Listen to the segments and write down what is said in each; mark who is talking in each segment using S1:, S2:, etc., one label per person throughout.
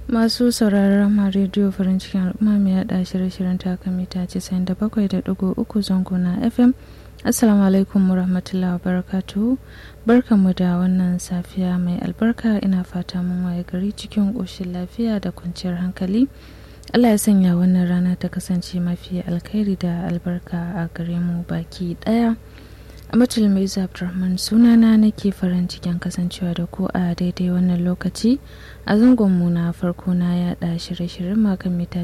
S1: masu sauraron ma rediyo farin cikin al'umma mai yada shirye-shiryen taka mita 97.3 zango na fm assalamu alaikum warahmatullahi wabarakatuhu barkanmu da wannan safiya mai albarka ina fata mun waye gari cikin ƙoshin lafiya da kwanciyar hankali allah ya sanya wannan rana ta kasance mafi alkhairi da albarka a gare mu baki ɗaya Amatul Mai Abdulrahman sunana nake farin cikin kasancewa da ku a daidai wannan lokaci a zangonmu na farko na yada shirye-shiryen makan mita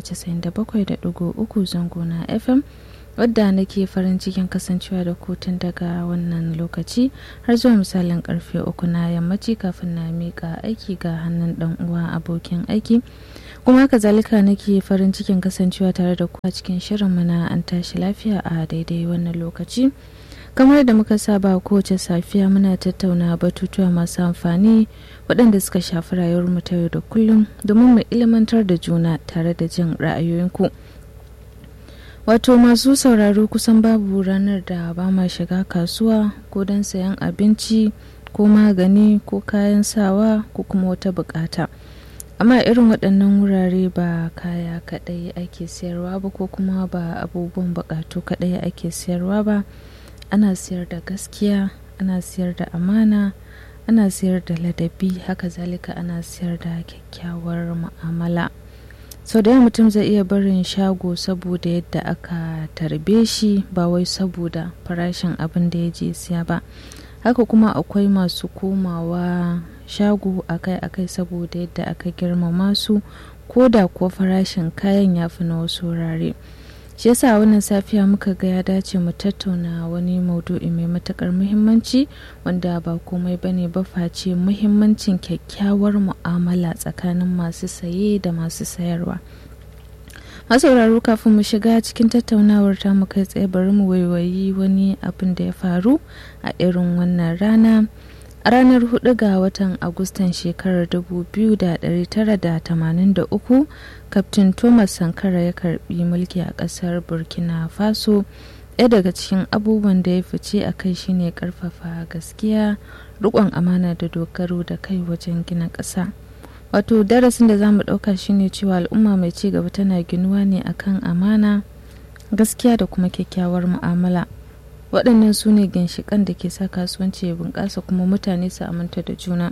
S1: 97.3 zango na FM wadda nake farin cikin kasancewa da ku tun daga wannan lokaci har zuwa misalin karfe uku na yammaci kafin na mika aiki ga hannun dan uwa abokin aiki kuma kazalika nake farin cikin kasancewa tare da ku a cikin shirinmu na an tashi lafiya a daidai wannan lokaci. kamar da muka saba kowace safiya muna tattauna batutuwa masu amfani waɗanda suka shafi rayuwarmu ta yau da kullum domin mu ilmantar da juna tare da jin ra'ayoyinku wato masu sauraro kusan babu ranar da ba ma shiga kasuwa ko don sayan abinci ko magani ko kayan sawa ko kuma wata bukata amma irin waɗannan wurare ba kaya kaɗai ake sayarwa ba ko kuma ba abubuwan bukatu kaɗai ake sayarwa ba ana siyar da gaskiya ana siyar da amana ana siyar da ladabi haka zalika ana siyar da kyakkyawar mu'amala sau da mutum zai iya barin shago saboda yadda aka tarbe shi ba wai saboda farashin abin da ya je siya ba haka kuma akwai masu komawa shago akai-akai saboda yadda aka girmama su ko da kuwa farashin kayan ya fi na wasu wurare. shi yasa wannan safiya muka ga ya dace mu tattauna wani maudu'i mai matakar muhimmanci wanda ba komai bane ba face muhimmancin kyakkyawar mu'amala tsakanin masu saye da masu sayarwa masauraro kafin mu shiga cikin tattaunawar ta mu kai tsaye bari mu waiwayi wani abin da ya faru a irin wannan rana a ranar 4 ga watan agustan shekarar 2983 kaftin thomas sankara ya karbi mulki a kasar burkina faso ɗaya daga cikin abubuwan da ya fice a kai shine karfafa gaskiya rikon amana da dogaro da kai wajen gina ƙasa wato darasin da za mu ɗauka shine cewa al'umma mai ci gaba tana ginuwa ne akan amana gaskiya da kuma kyakkyawar mu'amala waɗannan su ne ginshiƙan da ke sa kasuwanci ya bunƙasa kuma mutane su aminta da juna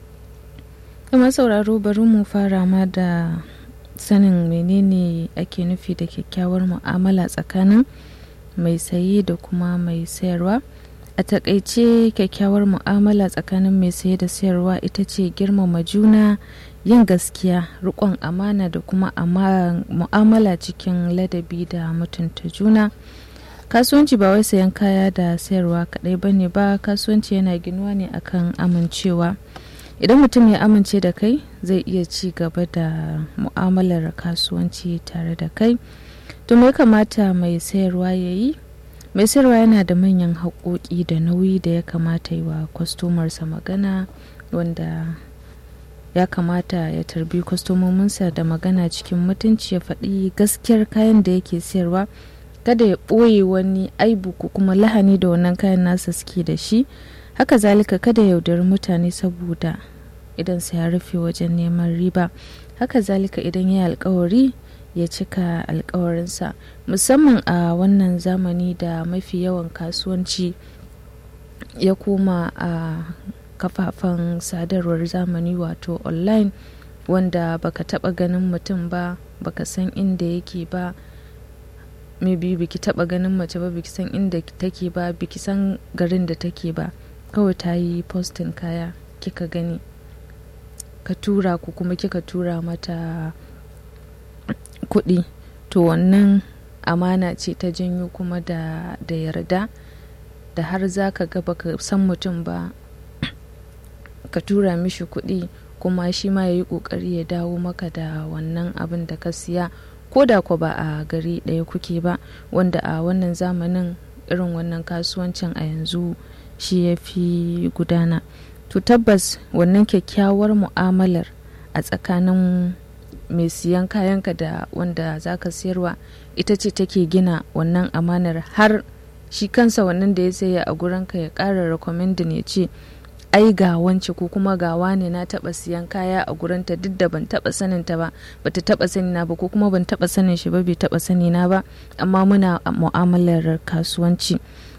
S1: kuma sauraro bari mu fara ma da sanin menene ake nufi da kyakkyawar mu'amala tsakanin mai saye da kuma mai sayarwa a takaice kyakkyawar mu'amala tsakanin mai saye da sayarwa ita ce girmama juna yin gaskiya riƙon amana da kuma mu'amala cikin ladabi da mutunta juna kasuwanci ba wai sayan kaya da sayarwa kadai ba ne ba kasuwanci yana ginuwa ne akan amincewa idan mutum ya amince da kai zai iya ci gaba da mu'amalar kasuwanci tare da kai to me kamata mai sayarwa ya yi mai sayarwa yana da manyan haƙoƙi da nauyi da ya kamata yi wa kwastomarsa magana wanda ya kamata ya tarbi kwastomominsa da magana cikin mutunci ya faɗi gaskiyar kayan da yake sayarwa kada ya ɓoye wani aibu ko kuma lahani da wannan kayan nasa suke da shi haka zalika kada yaudari mutane saboda idan sa ya rufe wajen neman riba haka zalika idan ya alkawari ya cika alkawarinsa musamman a wannan zamani da mafi yawan kasuwanci ya koma a kafafen sadarwar zamani wato online wanda baka taba ganin mutum ba baka san inda yake ba maybe biki taba ganin mace ba biki san inda take ba biki san garin da take ba kawai ta yi postin kaya kika gani ka tura ku kuma kika tura mata kuɗi to wannan amana ce ta janyo kuma da, da yarda da har za ka ga baka san mutum ba ka tura mishi kuɗi kuma shi ma ya yi ƙoƙari ya dawo maka da wannan abin da ka siya ko da ku ba a gari ɗaya kuke ba wanda a wannan zamanin irin wannan kasuwancin a yanzu shi ya fi gudana to tabbas wannan kyakkyawar mu'amalar a tsakanin mai siyan kayanka da wanda za ka siyarwa ita ce take gina wannan amanar har shi kansa wannan da ya saya a gurinka ya ƙara rekomendin ya ce ai ga wance ko kuma ga wane na taba siyan kaya a gurinta duk da ban taba sanin ta ba bata taba sani na ba ko kuma ban taba sanin shi ba bai taba sani na ba amma muna mu'amalar kasuwanci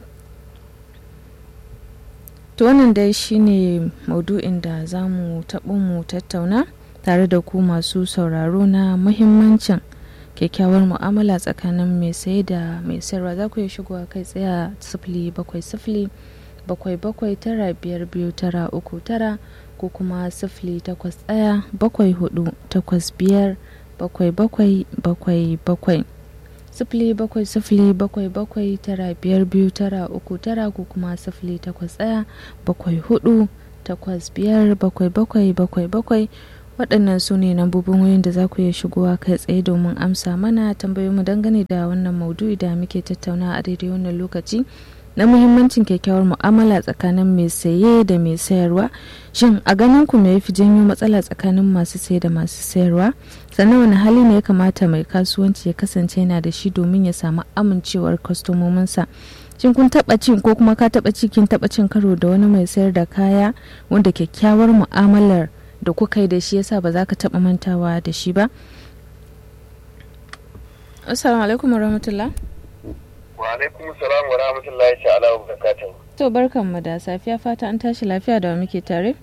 S1: to wannan dai shine maudu'in da za mu taɓo mu tattauna tare da ku masu sauraro na muhimmancin kyakkyawar mu'amala tsakanin mai saye da mai sayarwa za ku iya shigowa kai tsaye a sifili bakwai sifili bakwai bakwai tara biyar biyu tara uku tara ko kuma sifili takwas ɗaya bakwai hudu takwas biyar bakwai bakwai bakwai bakwai sifili bakwai sifili bakwai bakwai tara biyar biyu tara uku tara ko kuma sifili takwas ɗaya bakwai hudu takwas biyar bakwai bakwai bakwai bakwai waɗannan su ne lambobin wayoyin da za ku iya shigowa kai tsaye domin amsa mana tambayoyinmu dangane da wannan maudu'i da muke tattauna a daidai wannan lokaci na muhimmancin kyakkyawar mu'amala tsakanin mai saye da mai sayarwa shin a ganin ku me yafi janyo matsala tsakanin masu saye da masu sayarwa sannan wani hali ne ya kamata mai kasuwanci ya kasance yana da shi domin ya samu amincewar kwastomominsa shin kun taba cin ko kuma ka taba ci kin taba cin karo da wani mai sayar da kaya wanda kyakkyawar mu'amalar da kuka yi da shi yasa ba za ka taba mantawa da shi ba assalamu alaikum warahmatullah
S2: wa alaikum salam wa rahmatullahi ta'ala wa barakatuh
S1: to barkan mu da safiya fata an tashi lafiya da muke tare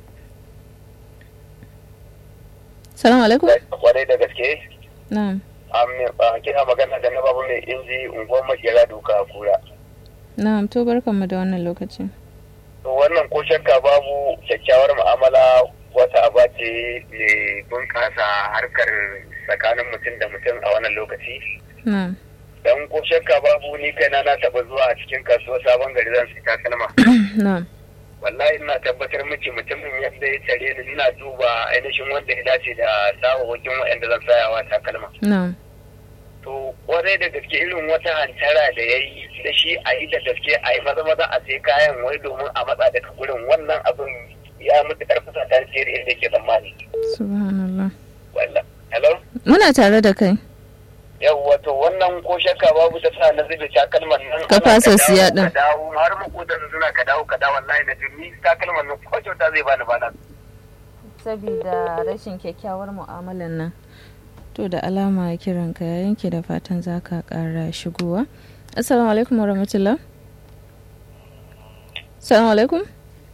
S1: salamu alaikum
S2: kwarai da gaske
S1: na'am
S2: an kina magana da na babu mai inji unguwar makera doka a kura
S1: na'am to barkan mu da wannan lokaci
S2: to wannan ko shakka babu kyakkyawar mu'amala wata aba ce mai bunƙasa harkar tsakanin mutum da mutum a wannan lokaci
S1: na'am
S2: dan ko shakka babu ni kaina na taba zuwa a cikin kasuwa sabon gari zan sai takalma
S1: na'am
S2: wallahi ina tabbatar miki mutumin yadda ya tare ni ina duba ainihin wanda ya dace da sawawakin waɗanda zan sayawa takalma
S1: na'am
S2: to kwarai da gaske irin wata hantara da ya yi da shi a yi da gaske a yi maza maza a sai kayan wai domin a matsa daga gurin wannan abin ya mutu karfasa ta siyar inda ke tsammani
S1: subhanallah
S2: wallah hello
S1: muna tare da kai
S2: yawwa to wannan ko shakka babu ta sa na zube takalman nan
S1: Ka
S2: ana
S1: fasa
S2: dawo,
S1: siya din.
S2: ka dawo har makotan suna ka dawo ka dawo wallahi na jini takalman nan ko kyauta zai bani bana
S1: saboda rashin kyakkyawar mu'amalan nan to da alama kiran ka ya yanke da fatan za ka kara shigowa assalamu alaikum wa rahmatullah assalamu alaikum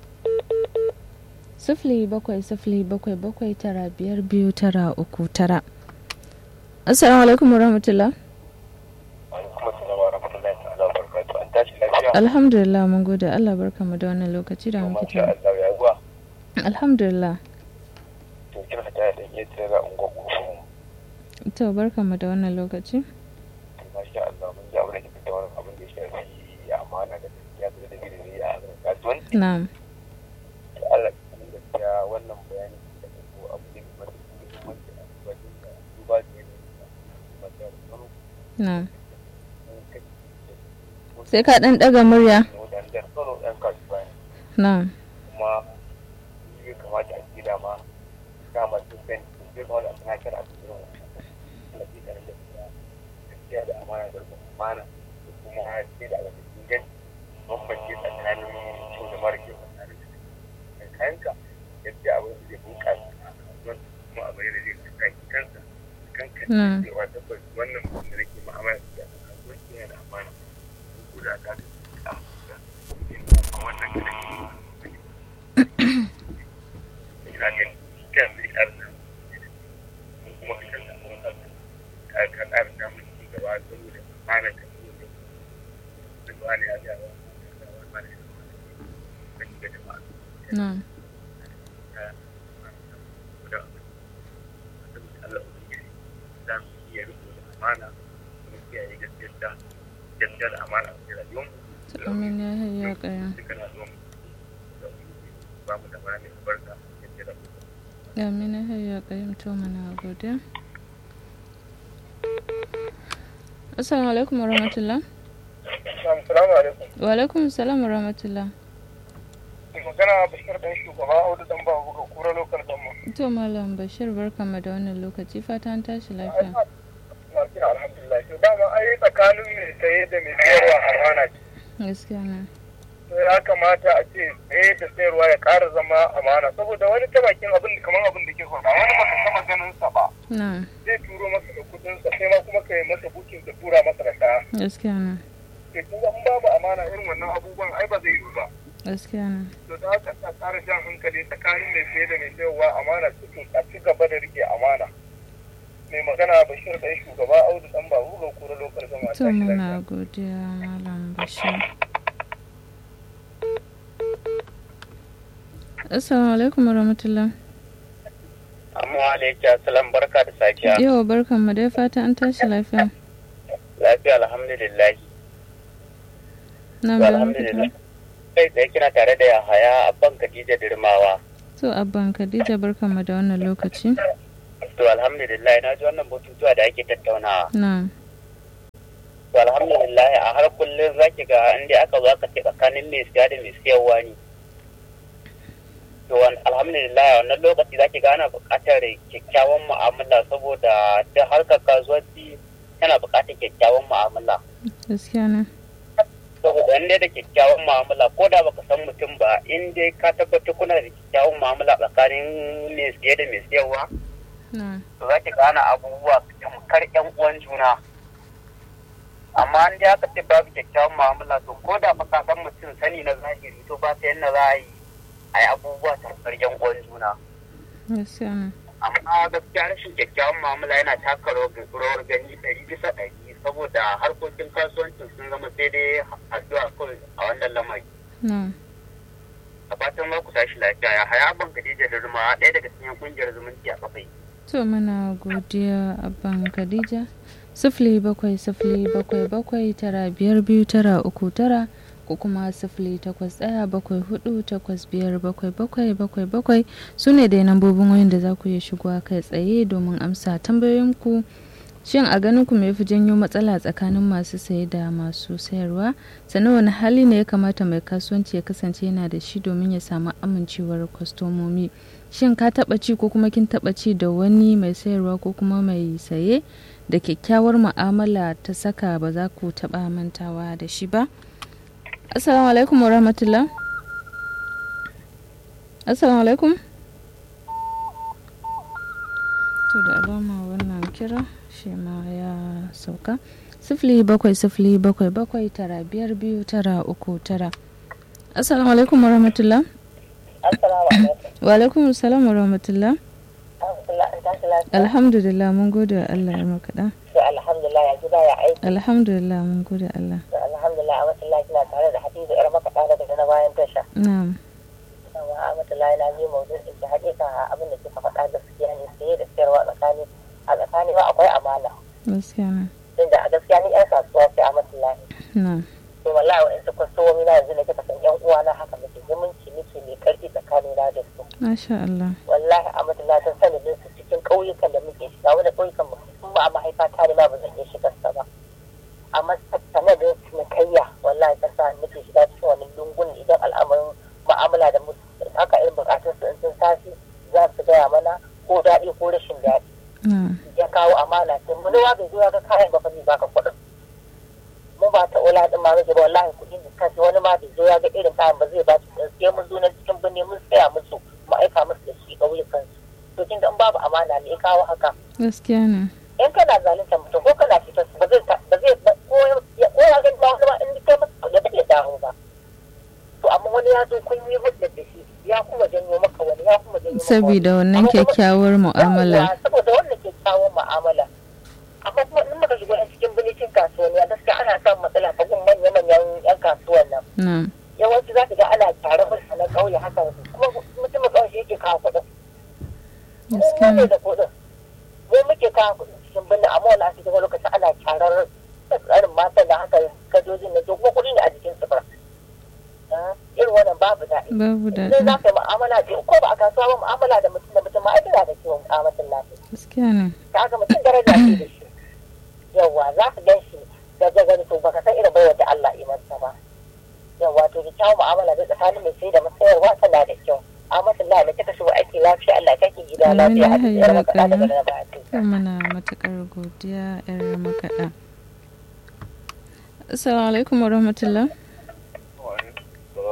S1: sifili bakwai sifili bakwai bakwai tara biyar biyu tara uku tara assalamu alaikum wa rahmatullah
S2: alaikum assalam wa rahmatullahi ta'ala wa barakatuh an tashi lafiya
S1: alhamdulillah mun gode allah barkamu da wannan lokaci da muke
S2: masha
S1: tare
S2: Allah ya zuwa
S1: alhamdulillah
S2: to kina ta da iya tsira ungo kufu
S1: to barkamu da wannan lokaci
S2: masha Allah mun ji abin da kike wani abin da ya shafi amana da gaskiya da da gidi a harkar kasuwanci
S1: na'am
S2: to Allah kuma gaskiya wannan bayani da ko abu ne mai muhimmanci a wajen da duba da yanayin da da tsaro
S1: na'am
S2: mun kai
S1: sai ka dan daga murya
S2: da da tsaro ɗan kasuwa ne.
S1: na'am
S2: kuma ya kamata a gida ma dama sun sani sun zai kawai a tunatar a cikin alaƙi da gaskiya gaskiya da amana da rikon amana da kuma sai da alaƙi inganci bambance tsakanin kyau da mara kyau tsakanin da kayanka gaskiya abin da zai bunƙasa a kasuwan kuma abin da zai kaki kansa kanka
S1: Mm.
S2: cewa tabbas wannan mutum da nake mu'amala da shi a kasuwanci yana da amana ko da ka ga a wannan kadan ina ganin kan zai ƙara samun mun kuma ka kan samu wani abu ka ka ƙara samun ci gaba saboda amana ka saboda da ba ne ya ga wa ka ba ne ka shiga jama'a
S1: na'am
S2: ka da saboda Allah ubangiji za mu iya riko da amana kuma kiyaye gaskiyar da gaskiyar da amana a cikin rayuwar mu
S1: amin ya hayya kaya
S2: dukkan al'umma da ubangiji ba mu da mana mai albarka gaskiyar da mu
S1: amin ya hayya kaya to mana godiya assalamu alaikum wa rahmatullah
S2: Assalamu alaikum.
S1: wa alaikum salam wa rahmatullah
S2: magana bashir dan shugaba audu dan ba buga kura lokal gamma
S1: to malam bashir barkamu da wannan lokaci fata an tashi lafiya
S2: na kira alhamdulillah to dama ai tsakanin mai saye da mai sayarwa amana ce
S1: gaskiya na
S2: ya kamata a ce tsaye da sayarwa ya ƙara zama amana saboda wani ta bakin abin kamar abin da ke faɗa wani baka taɓa ganin sa ba
S1: na
S2: zai turo maka da kudin sa sai ma kuma ka yi masa bukin ka tura masa da kaya
S1: gaskiya na
S2: to kin ga in babu amana irin wannan abubuwan ai ba zai yi ba
S1: gaskiya na
S2: to da haka ta ƙara jan hankali tsakanin mai saye da mai sayarwa amana cikin a ci gaba da rike amana mai magana bashir ɗan shugaba audu ɗan babu ga kura lokar zama
S1: to muna godiya malam bashir assalamu alaikum warahmatullah
S2: amma alaikum assalam barka da safiya
S1: yau barkan mu dai fata an tashi lafiya
S2: lafiya alhamdulillah
S1: na
S2: to alhamdulillah kai tsaye kina tare da yahaya abban khadija dirmawa
S1: to abban khadija barkan mu da wannan lokaci
S2: to alhamdulillah na ji wannan batutuwa da ake tattaunawa
S1: na
S2: to alhamdulillah a har kullum zaki ga inda aka zo aka ce tsakanin mai siya da mai siyarwa ne to wan- alhamdulillah wannan lokaci zaki ga ana buƙatar kyakkyawan mu'amala saboda ta harkar kasuwanci tana buƙatar kyakkyawan mu'amala
S1: gaskiya na
S2: saboda in dai da kyakkyawan mu'amala ko da baka san mutum ba in dai ka tabbatar kuna da kyakkyawan mu'amala tsakanin mai siye da mai siyarwa
S1: na
S2: to za ki gane abubuwa tamkar yan uwan juna amma an dai aka ce babu kyakkyawan mu'amala to ko da baka san mutum sani na zahiri to ba ta yadda za a yi a yi abubuwa tamkar yan uwan juna
S1: gaskiya na
S2: amma gaskiya rashin kyakkyawan mu'amala yana taka rawar rawar gani ɗari bisa ɗari saboda harkokin kasuwancin sun zama sai dai addu'a kawai a wannan lamari
S1: na
S2: a fatan za ku tashi lafiya ya haya ban Khadija da Ruma ɗaya daga cikin kungiyar zumunci a kafai
S1: to muna godiya abban khadija sifili bakwai sifili bakwai bakwai tara biyar biyu tara uku tara ko kuma sifili takwas ɗaya bakwai hudu takwas biyar bakwai bakwai bakwai bakwai su ne dai lambobin wayan da za ku iya shigowa kai tsaye domin amsa tambayoyinku shin a ganin ku me fi janyo matsala tsakanin masu saye da masu sayarwa sannan wani hali ne ya kamata mai kasuwanci ya kasance yana da shi domin ya samu amincewar kwastomomi shin ka taba ci ko kuma kin taba ci da wani mai sayarwa ko kuma mai saye da kyakkyawar mu'amala ta saka ba za ku taba mantawa da shi ba assalamu alaikum wa rahmatullah assalamu alaikum to da alama wannan kira shi ma ya sauka sifili bakwai sifili bakwai bakwai tara biyar biyu tara uku tara assalamu alaikum wa rahmatullah
S2: Assalamu alaikum.
S1: wa alaikum salam wa rahmatullah
S2: Alhamdulillah an tashi lafiya.
S1: alhamdulillah mun gode wa Allah ya makaɗa
S2: To alhamdulillah ya gida ya aiki.
S1: alhamdulillah mun gode wa Allah
S2: To alhamdulillah a masallaci na tare da Hadiza yar makaɗa daga na bayan tasha.
S1: na'am
S2: Yawa a masallaci na ji maudu'in ki haƙiƙa abin da kika faɗa gaskiya ne saye da sayarwa tsakani a tsakani ma akwai amana.
S1: gaskiya na
S2: Tunda a gaskiya ni 'yan kasuwa sai a masallaci.
S1: na'am
S2: To wallahi wa'insu kwastomomi na yanzu ne kika san 'yan uwana haka muke zumunci muke mai ƙarfi tsakanina da su.
S1: masha Allah
S2: wallahi a madalatar sanadin su cikin ƙauyukan da muke shiga wani ƙauyukan mu sun ba a mahaifa ta ne ma ba zan iya shigar sa ba amma sanadin cinikayya wallahi ta sa nake shiga cikin wani lungun idan al'amarin mu'amala da musu haka irin bukatun su in sun tashi za su gaya mana ko daɗi ko rashin daɗi
S1: na'am
S2: ya kawo amana sai mu nawa bai zo ya ga kayan ba fa zai baka kuɗin mu ba ta ola din ma muke ba wallahi kuɗin da kansu wani ma bai zo ya ga irin kayan ba zai ba su kuɗin sai mun zo na cikin birni mun tsaya musu mu aika musu da shi ƙauyukan su to kin ga in babu amana ne ya kawo haka
S1: gaskiya ne
S2: in kana zalunta mutum ko kana fitar su ba zai ta- ba zai ba- ko ya ko ya ga ba wani ma in kai masa da ba zai dawo ba to amma wani ya zo kun yi hudda da shi ya kuma janyo maka wani ya kuma janyo maka wani
S1: saboda wannan
S2: Amma kuma-
S1: kyakkyawar mu'amala
S2: Yawwa, saboda wannan kyakkyawan mu'amala amma kuma in muka shigo yan cikin birnin kasuwanni a gaskiya ana samun matsala ta gun manya-manyan yan kasuwan nan
S1: na'am
S2: yawanci za ka ga ana tare musu na ƙauye haka kuma mutumin ƙauye shi yake kawo kuɗin mu
S1: gaskiya
S2: ne
S1: ne
S2: da kuɗin mu muke kawo kuɗin cikin birnin amma wani a cikin lokacin ana tarar tsarin matan da haka gadojin na kuma kuɗi ne a jikin su ba Ah, irin wannan babu daɗi
S1: babu
S2: sai
S1: daɗi
S2: za ka yi mu'amala da ko ba a kasuwa ba mu'amala da mutum da mutum ma ai tana da kiwon kamatin lafiya
S1: gaskiya ne
S2: ka ga mutum daraja ce da shi yawa za ka gan shi da ga gani to baka san irin baiwar da Allah ya masa ba yawa to da kyawun mu'amala da tsakanin mai sai da masayarwa tana da kyau amma Allah da kika shigo aiki lafiya Allah ya kake gida
S1: Amin
S2: lafiya
S1: ya
S2: a cikin
S1: hayya
S2: makaɗa daga
S1: kana.
S2: na ba
S1: to muna matukar godiya yar makaɗa assalamu alaikum wa rahmatullah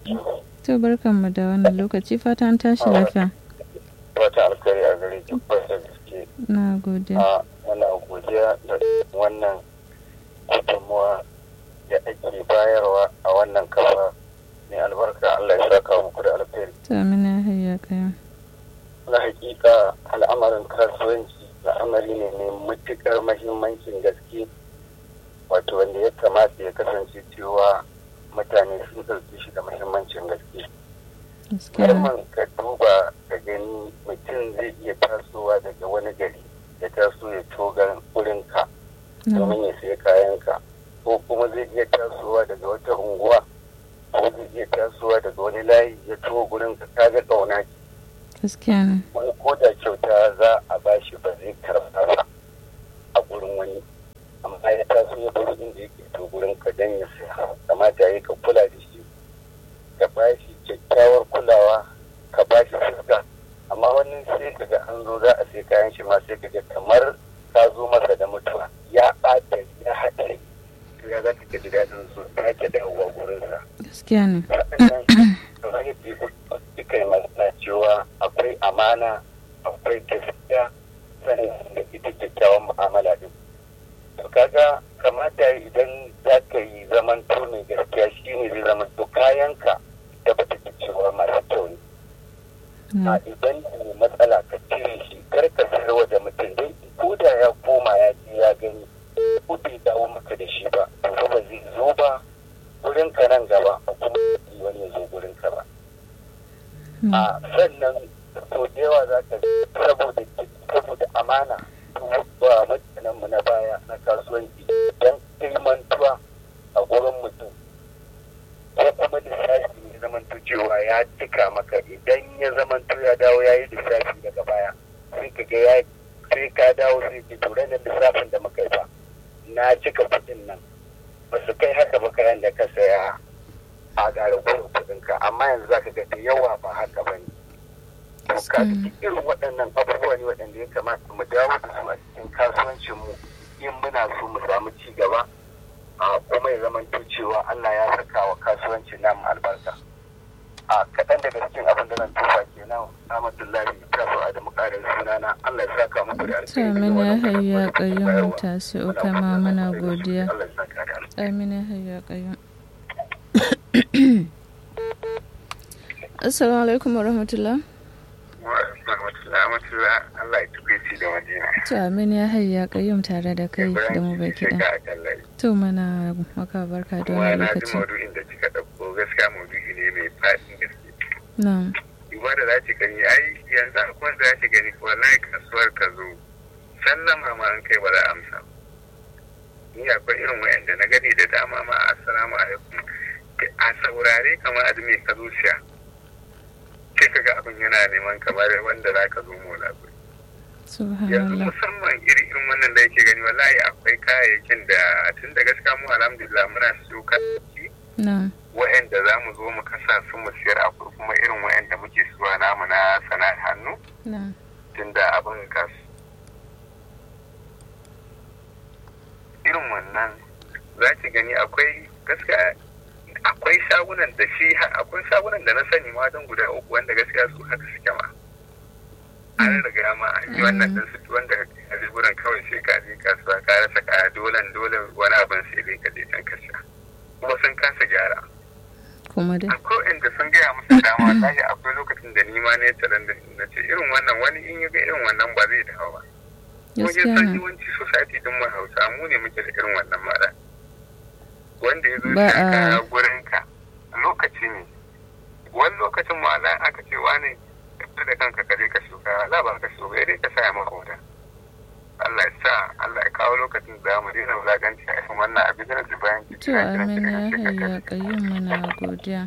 S1: To barkanmu da wannan lokaci fata an tashi lafiya.
S2: Wata alkari a gare ki da gaske.
S1: Na gode.
S2: A muna godiya da wannan gudunmuwa da ake bayarwa a wannan kafa mai albarka Allah ya saka muku da alkhairi.
S1: To amina hayya kayan.
S2: Na hakika al'amarin kasuwanci al'amari ne mai matuƙar mahimmancin gaske wato wanda ya kamata ya kasance cewa mutane sun ɗauki shi da mahimmancin gaske.
S1: Gaskiya.
S2: Musamman ka duba ka gani mutum zai iya tasowa daga wani gari ya taso ya toga wurinka
S1: Na
S2: domin ya sayi kayanka ko kuma zai iya tasowa daga wata unguwa ko zai iya tasowa daga wani layi ya tuwo gurinka kaga ƙauna ce
S1: gaskiya ne.
S2: wani ko da kyauta za a bashi ba zai karɓa ba a gurin wani amma ya taso ya bar inda yake to gurin ka dan ya saya kamata ya ka kula da shi ka bashi kyakkyawar kulawa ka bashi fuska amma wani sai ka ga an zo za a sai kayan shi ma sai ka ga kamar ka zo masa da mutuwa ya ɓata ya haɗa to ya za ka ji daɗin su ta ke dawowa gurinsa
S1: Gaskiya ne.
S2: kamar yadda suka yi magana cewa akwai amana akwai gaskiya sannan da ita kyakkyawan mu'amala din to kaga kamata idan za ka yi zaman to mai gaskiya shi ne zai zama to kayanka da bata ta cewa masu kyau ne
S1: Na
S2: a idan ne matsala ka cire shi kar ka sayarwa da mutum dai ko da ya koma ya je ya gani ko bai dawo maka da shi ba to fa ba zai zo ba gurin ka nan gaba ko kuma wani ya zo gurin ka ba a sannan to da yawa za ka saboda saboda amana ba mutanen mu na baya na kasuwanci don ilmantuwa a gurin mutum ko kuma lissafi ya zamanto cewa ya cika maka idan ya zamanto ya dawo ya yi lissafi daga baya sai ka ga ya sai ka dawo sai ke tura da lissafin da muka yi ba na cika kuɗin nan ba su kai haka ba kayan da ka saya a gara gurin kuɗinka amma yanzu za ka ga da yawa ba haka ba ne to ka
S1: Gaskiya.
S2: irin waɗannan abubuwa ne waɗanda ya kamata mu dawo da su a cikin kasuwancinmu in muna so mu samu ci gaba a kuma ya zama cewa Allah ya saka wa kasuwancin namu albarka a kaɗan daga cikin abin da zan tufa kenan Ahmadullahi ta so Adamu ƙarin sunana Allah ya saka muku da
S1: To amina ya hayya kayan tasi'u kama muna godiya.
S2: Allah ya saka da alkhairi.
S1: Amina hayya kayan. Assalamu alaikum wa rahmatullah.
S2: Wa rahmatullahi wa rahmatullahi Allah ya tukweci da madina.
S1: To amina ya hayya kayan tare da kai da mu baki
S2: Ibrahim
S1: ɗaya.
S2: Sheka a Tallahi.
S1: To mana maka barka da
S2: Kuma
S1: wani
S2: na ji
S1: lokaci.
S2: maudu'in da kika ɗauko gaskiya maudu'i ne mai faɗin gaske.
S1: Na'am.
S2: duba da za ki gani ai yanzu akwai wanda za ki gani wallahi kasuwar ka zo sallama ma an kai ba za a amsa ba. ni akwai irin wayanda na gani da dama ma assalamu alaikum a saurare kamar azumi ka zo siya sai ka ga abin yana neman kamar wanda za ka zo mola yanzu
S1: Subhanallah.
S2: musamman iri irin wannan da yake gani wallahi akwai kayayyakin da tun da gaskiya mu alhamdulillah muna siyo kayayyaki
S1: Na'am.
S2: wa'anda za mu zo mu kasa su mu siyar akwai kuma irin wa'anda muke suwa namu na sana'ar hannu
S1: Na'am.
S2: tunda abin kasu irin wannan za ki gani akwai gaskiya akwai shagunan da shi akwai shagunan da na sani ma don guda uku wanda gaskiya su haka suke ma an riga ma an yi wannan din su wanda ka je gurin kawai sai ka je kasuwa ka rasa kaya dole dole wani abin sai dai ka je can ka sha kuma sun kasa gyara
S1: Kuma dai.
S2: akwai inda sun gaya musu dama wallahi akwai lokacin da ni ma ne taron da na ce irin wannan wani in ya ga irin wannan ba zai dawo ba kuma
S1: Gaskiya
S2: yin san
S1: ne.
S2: yawanci society din mu hausa mu ne muke da irin wannan mara wanda ya zo
S1: Ba
S2: shi
S1: a-
S2: kaya gurin ka lokaci ne wani lokacin ma Allah aka ce wani ka fita da kanka ka je ka shuka Allah ba ka shuka dai ka saya maka wuta Allah ya sa Allah ya kawo lokacin da za mu daina wulaganci a irin wannan abin da na bayan ki
S1: To amina ya hayya kayan muna godiya.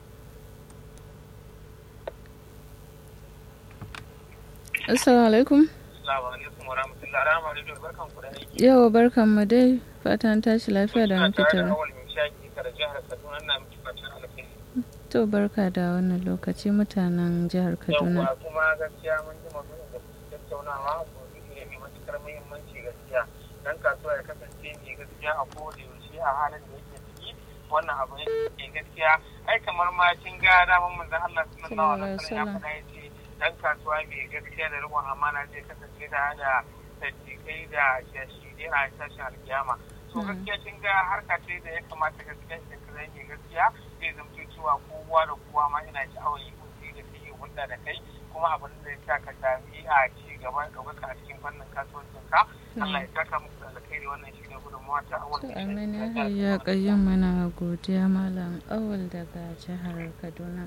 S1: Assalamu alaikum.
S3: Assalamu alaikum wa rahmatullahi rahama da barkan ku da aiki.
S1: Yau barkan mu dai fatan tashi lafiya da muke
S3: tare da
S1: tare.
S3: awal mai shaki kar jihar Kaduna na miki fatan alkhairi.
S1: To barka da wannan lokaci mutanen jihar Kaduna.
S3: Yawwa kuma gaskiya mun ji maudu'in da kuke tattaunawa maudu'i ne mai matukar muhimmanci gaskiya. Dan kasuwa ya kasance mai gaskiya a kowane yaushe a halin da yake ciki wannan abu ne gaskiya ai kamar ma kin ga daman manzon Allah sallallahu alaihi wasallam ya faɗa yace dan kasuwa mai gaskiya da riƙon amana zai kasance da da sadiqai da shashidai a tashin alkiyama to gaskiya kin ga harka ce da ya kamata gaskiya shi kazai mai gaskiya zai zamto cewa kowa da kowa ma yana sha'awar yi kuɗi da kai hulɗa da kai kuma abin da ya sa ka sami a ci gaba ɗaukaka a cikin fannin kasuwancin ka Allah ya saka muku da alkhairi wannan shi ne gudunmawa ta awal
S1: To amin ya hayya kayyum mana godiya malam awal daga jihar Kaduna.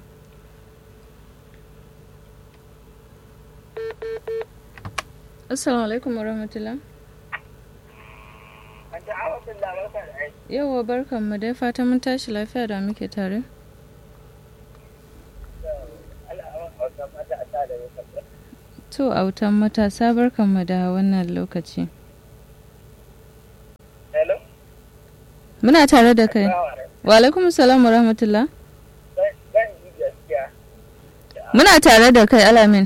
S1: Assalamu alaikum warahmatullah. Yawwa barkan mu dai fatan mun tashi lafiya da muke tare. To autan matasa barkan mu da wannan lokaci.
S2: Hello?
S1: Muna tare da kai. Wa alaikum salam wa rahmatullah.
S2: Zan yi gaskiya.
S1: Muna tare da kai alamin.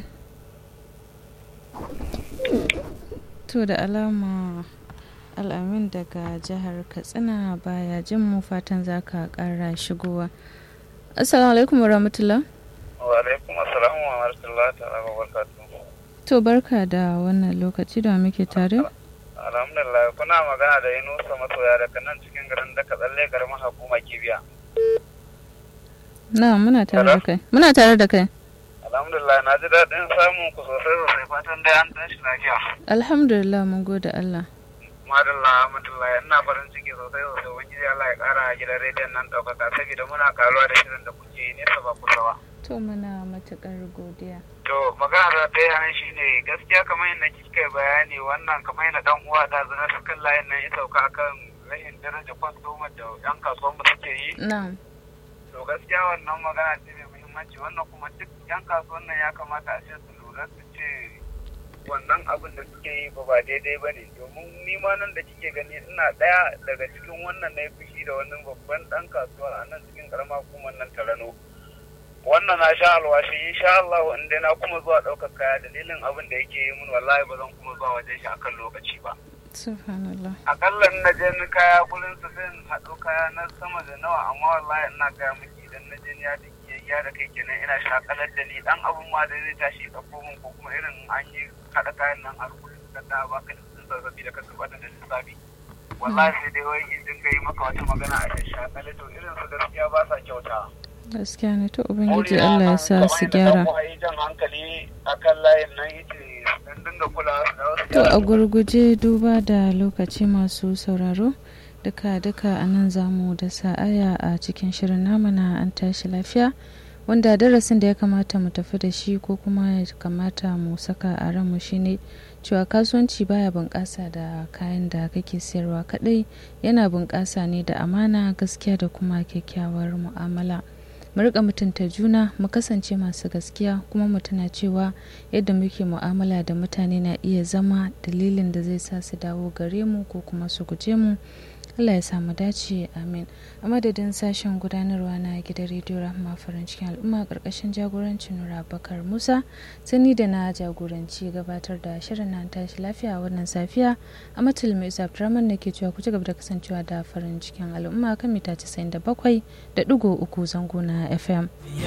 S1: To da alama al'amin daga jihar Katsina baya jin mu fatan za ka kara shigowa. Assalamu alaikum wa rahmatullah.
S2: Wa alaikum assalamu wa rahmatullahi ta'ala wa barakatuh.
S1: To barka da wannan lokaci da muke tare.
S2: Alhamdulillah kuna magana da Yunusa masoya daga nan cikin garin da ka tsalle garin hukuma kibiya.
S1: Na muna tare da kai. Muna tare da kai.
S2: Alhamdulillah na ji daɗin samun ku sosai sosai fatan dai an tashi lafiya.
S1: Alhamdulillah mun gode Allah.
S2: Madalla Ahmadullah ina farin ciki sosai sosai ubangiji Allah ya ƙara gidan rediyon nan ɗaukaka saboda muna karuwa da shirin da kuke yi nesa ba kusa ba.
S1: To muna matuƙar godiya.
S2: To magana da ɗaya nan shi ne gaskiya kamar yadda kika yi bayani wannan kamar yadda ɗan uwa da zana su kan layin nan ya sauka akan rahin daraja kwastomar da ƴan kasuwan mu suke yi.
S1: Na.
S2: To gaskiya wannan magana ce mai muhimmanci wannan kuma duk ƴan kasuwan nan ya kamata a ce su lura su ce wannan abin da suke yi ba ba daidai ba ne domin ni ma nan da kike gani ina ɗaya daga cikin wannan na yi fushi da wannan babban ɗan kasuwa a nan cikin ƙaramar hukumar nan Tarano. wannan na sha alwashi insha Allah in dai na kuma zuwa ɗaukar kaya dalilin abin da yake yi mun wallahi ba zan kuma zuwa wajen shi akan lokaci ba
S1: Subhanallah.
S2: akalla in na je ni kaya gurin su sai in haɗo kaya na sama da nawa amma wallahi ina gaya miki idan na je ni ya da ya da kai kenan ina shakalar da ni dan abun ma da zai tashi ɗauko min ko kuma irin an yi haɗa kayan nan a rukunin da ta baka da sun zazzabi da kanka bata da lissafi wallahi sai dai wai in dinga yi maka wata magana a shakalar to irin su gaskiya ba sa kyauta
S1: Gaskiya ne to Ubangiji Allah ya sa su gyara.
S2: jan hankali akan layin nan yace dan dinga kula da wasu
S1: To a gurguje duba da lokaci masu sauraro duka duka a nan zamu da sa'aya a cikin shirin namu na an tashi lafiya wanda darasin da ya kamata mu tafi da shi ko kuma ya kamata mu saka a ranmu shine cewa kasuwanci baya bunƙasa da kayan da kake sayarwa kadai yana bunƙasa ne da amana gaskiya da kuma kyakkyawar mu'amala. mu rika mutunta juna mu kasance masu gaskiya kuma mu tuna cewa yadda muke mu'amala da mutane na iya zama dalilin da zai sa su dawo gare mu ko kuma su guje mu Allah ya samu dace amin a madadin sashen gudanarwa na gidan rediyo rahama farin cikin al'umma karkashin jagorancin nura bakar musa sani da na jagoranci gabatar da shirin na tashi lafiya a wannan safiya a matul mai abdurrahman da ke cewa ku ci gaba da kasancewa da farin cikin al'umma kan mita 97 da digo uku zango na fm